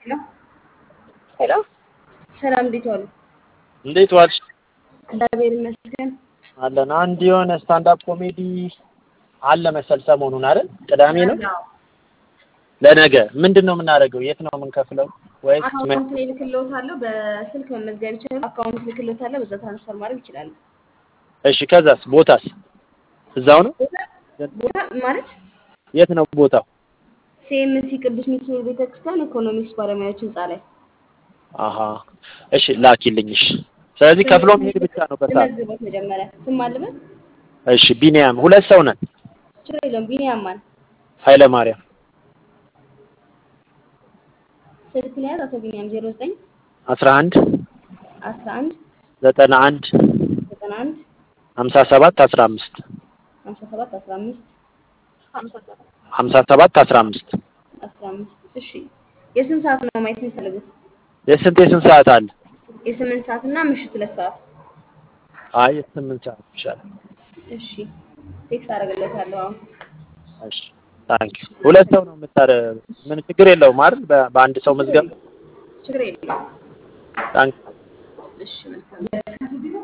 ሄሎ ሰላም እንዴት ዋሉ? እንዴት ዋልሽ? እግዚአብሔር ይመስገን። አለን። አንድ የሆነ ስታንዳፕ ኮሜዲ አለ መሰል ሰሞኑን አይደል? ቅዳሜ ነው ለነገ። ምንድን ነው የምናደርገው? የት ነው የምንከፍለው? ወይስ አካውንት ላይ ልክልዎታለሁ። በስልክ መመዝገብ ይችላሉ። አካውንት ልክልዎታለሁ። በዛ ትራንስፈር ማድረግ ይችላሉ። እሺ፣ ከዛስ? ቦታስ እዛው ነው? ቦታ ማለት የት ነው ቦታው? ሲኤምሲ ቅዱስ ሚካኤል ቤተክርስቲያን ኢኮኖሚክስ ባለሙያዎች ህንፃ ላይ አሀ፣ እሺ ላኪልኝ። እሺ፣ ስለዚህ ከፍሎ መሄድ ብቻ ነው በሰዓት። መዝግቦት መጀመሪያ ስም አለበት። እሺ፣ ቢኒያም ሁለት ሰው ነን። ችግር የለውም። ቢኒያም ማን ኃይለ ማርያም ስልክ ነው ያዝ። አቶ ቢኒያም ዜሮ ዘጠኝ አስራ አንድ አስራ አንድ ዘጠና አንድ ዘጠና አንድ ሀምሳ ሰባት አስራ አምስት ሀምሳ ሰባት አስራ አምስት ሀምሳ ሰባት አስራ አምስት አስራ አምስት እሺ የስንት ሰዓት ነው ማየት የሚፈልጉት? የስንት የስንት ሰዓት አለ? የስምንት ሰዓት እና ምሽት ሁለት ሰዓት አይ የስምንት ሰዓት ይሻላል። እሺ ቴክስት አደርግለታለሁ አሁን እሺ ታንክ ሁለት ሰው ነው የምታረ ምን ችግር የለውም አይደል? በ- በአንድ ሰው መዝገብ ችግር የለውም ታንክ እሺ መልካም